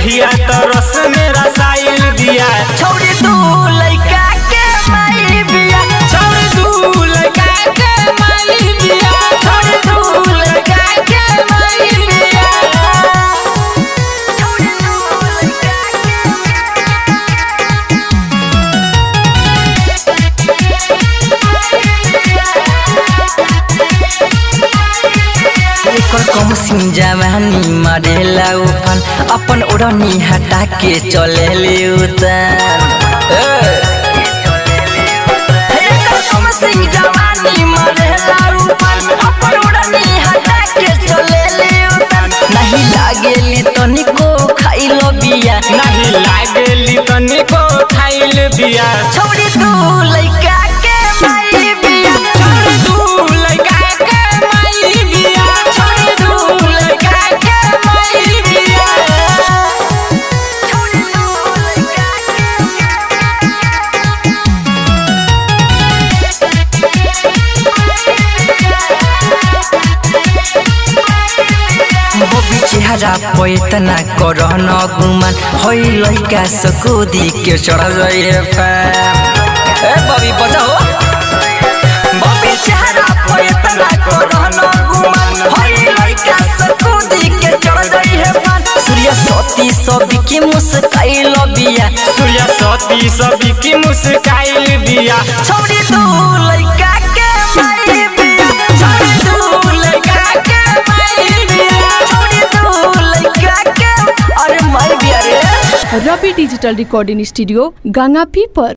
देहिया तो रस में रसाइल दिया छोड़ी तू लइका के माई बिया छोड़ दू लगा के माई दिया छोड़ी तू लइका के माई बिया छोड़ी तू लइका एकर कम सिंह जवानी मारेला उफान अपन ओढ़नी हटा के चले ले उतान एकर कम सिंह जवानी मारेला उफान अपन ओढ़नी हटा के चले ले उतान नहीं लागेली तनिको खाइलो बिया नहीं लागेली तनिको खाइल दिया छोड़ी तू लइका के माई बिया छोड़ दू लगा के माई दिया छोड़ी तू लइका के माई बिया छोड़ी तू लइका बबी चेहरा पैतना करन गुमान होइ लइका सकुदी के चढ़ जाइए फैम ए बबी बजाओ बबी चेहरा पैतना करन गुमान होइ लइका सकुदी के चढ़ जाइए फैम सूर्य सती सभी के मुस्काइल बिया सूर्य सती सभी की मुस्काइल दिया छोड़ी तू लइका के माई बिया छोड़ी तू लइका के माई बिया छोड़ी तू लइका के अरे माई बिया रे Ravi digital recording studio Ganga पीपर